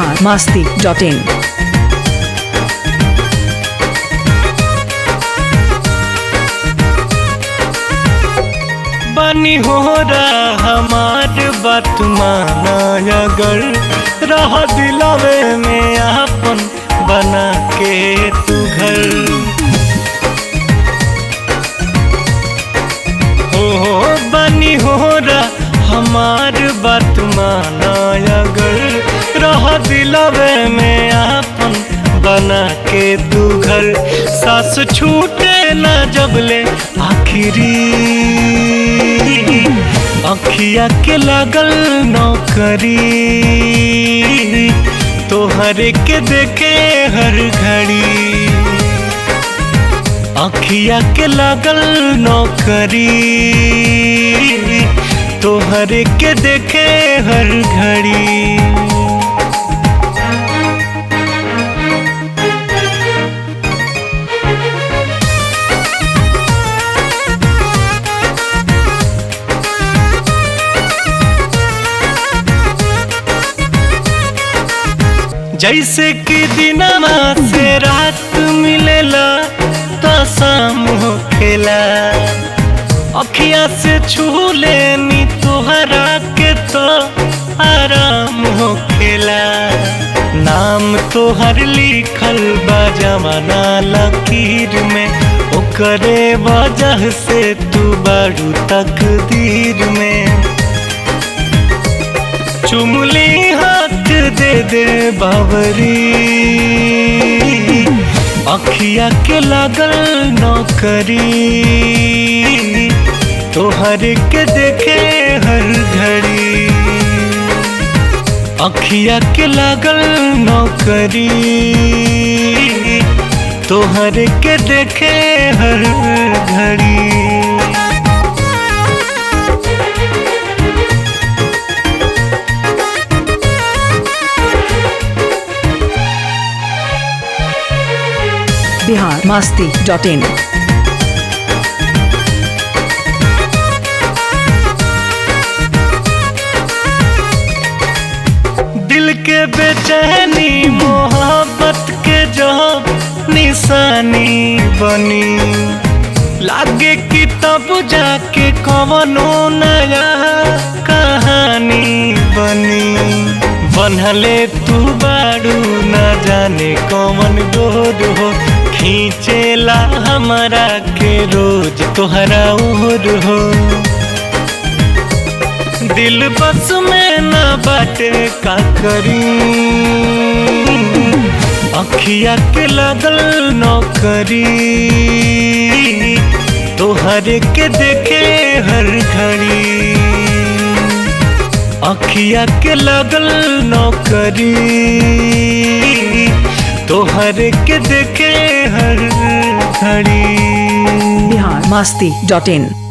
Bihar Masti dot in बनी हो रहा हमार बात माना अगर रह दिलवे में आपन बना के तू घर हो हो बनी हो रहा हमार बात माना अगर रह दिलवे में आपन बना के तू घर सास छूटे न जबले आखिरी अखिया के लागल नौकरी तोहरे के देखे हर घड़ी अखिया के लागल नौकरी तोहरे के देखे हर घड़ी जैसे कि दिनमा से रात मिलेला तो शाम होखेला अखिया से छू लेनी तोहरा के तो आराम होखेला नाम तोहर लिखल बा जमाना लकीर में ओकरे वजह से तू बड़ू तकदीर में चुमली हाथ दे दे बावरी अखिया के लागल नौकरी तोहर के देखे हर घड़ी अखिया के लागल नौकरी तोहर के देखे हर घड़ी बिहार मास्ती डॉट इन दिल के बेचैनी मोहब्बत के जो निशानी बनी लागे कि तब जाके कवनो नया कहानी बनी बनहले तू बाड़ू न जाने कौन गोद हो खींचेला हमारा के रोज तोहरा उर हो दिल बस में न बाटे का करी अखिया के लगल नौकरी तोहर के देखे हर घड़ी अखिया के लगल नौकरी तोहर के देखे हर घड़ी बिहार मास्ती डॉट इन